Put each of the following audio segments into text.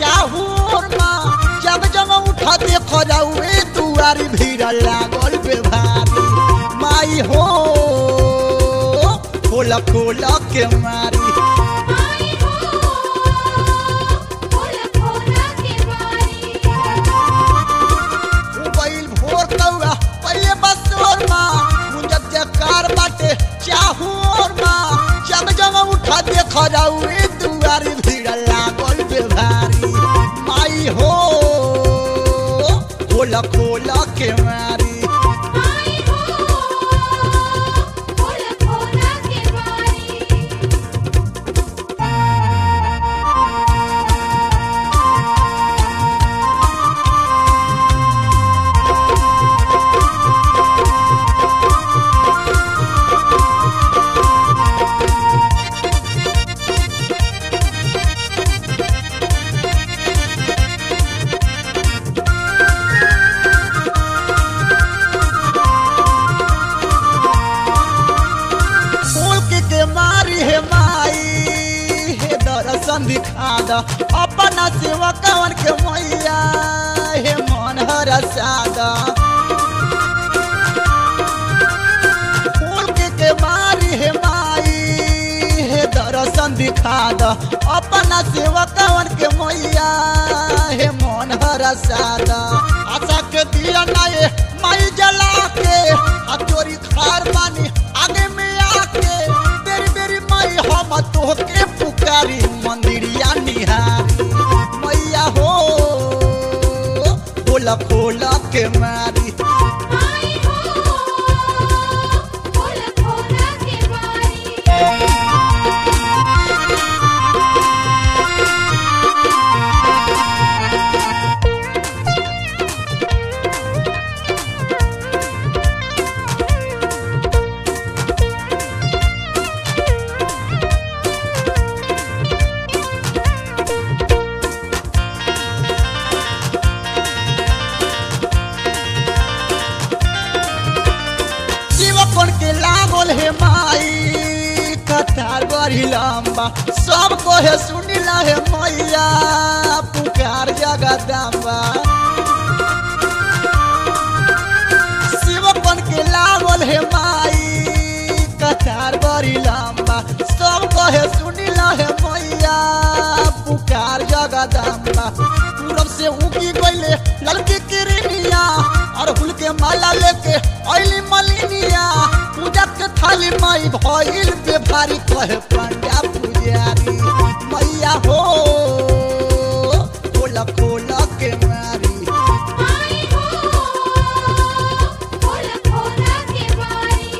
चाहूर माँ जब जब उठा देखो जाऊए दुआरी भीड़ लागल बे भारी माई हो खोला खोला के मारी आई हो खोला खोला के बारी बैल भोर कौआ पहले बस और माँ मुंजक जकार बाटे चाहूर माँ जब जब उठा देखो जाऊए दुआरी भीड़ लागल बे भारी माई हो खोला खोला के मारी आई हो खोला खोला के बारी फूल के के मारी है माई हे दर्शन दिखा द अपना सेवा कवन के मैया हे मन हरा सादा फूल के के मारी है माई हे दर्शन दिखा द अपना सेवा कवन के मैया हे मन हरा सादा आशा के दिया ना ये माई जला के आ चोरी खार बानी आगे में आके बेरी बेरी माई हम तोहके पुकारी मंदिरिया निहारी मैया हो खोला खोला के मारी आई हो खोला खोला के बारी जीवकोन के लागल हे माई कतार बड़ी लंबा सबको हे सुनिला हे मैया पुकार जगदम्बा शिवकोन के लागल हे माई कतार बड़ी लंबा सबको हे सुनिला हे मैया पुकार जगदम्बा पूरब से उगी गईले लड़की किरनिया और फूल के माला लेके अइली मलिनिया पूजा के थाली माई भइल बे भारी कहे पंडा पुजारी मैया हो खोला खोला के मारी आई हो खोला खोला के बारी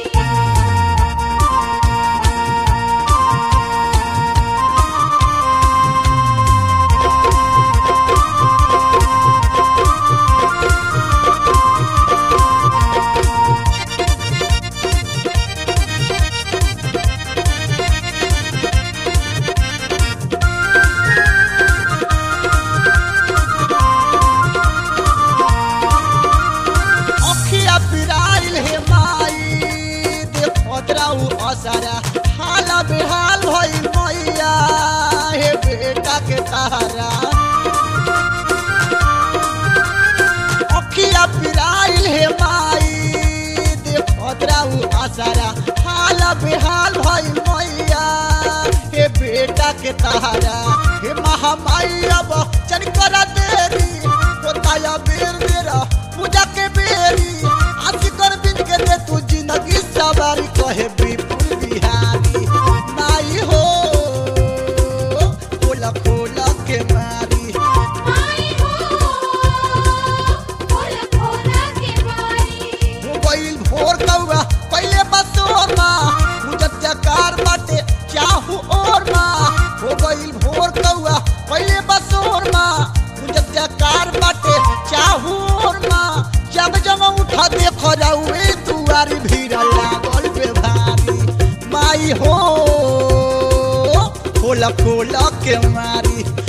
अखिया पिराइल हे माई देखत रहू असरा हाला बेहाल भइल मैया हे बेटा के तारा अखिया पिराइल हे माई देखत रहू असरा हाला बेहाल भइल मैया हे बेटा के तारा हे महामाई अब चन कर देरी होताया बेर बेरा पूजा के बेरी आशी कर बिन के दे तू जिंदगी सवारी कहे विपुल बिहारी माई हो खोला खोला के मारी आई हो खोला खोला के बारी मोबाइल भोर कौआ पहले बस और माँ मुझत जकार बाटे चाहू और माँ मोबाइल भोर कौआ पहले बस और माँ मुझत जकार बाटे चाहू और माँ जब जब उठा देखो जाऊए दुआरी भीड़ लागल बे भारी माई हो खोला खोला के मारी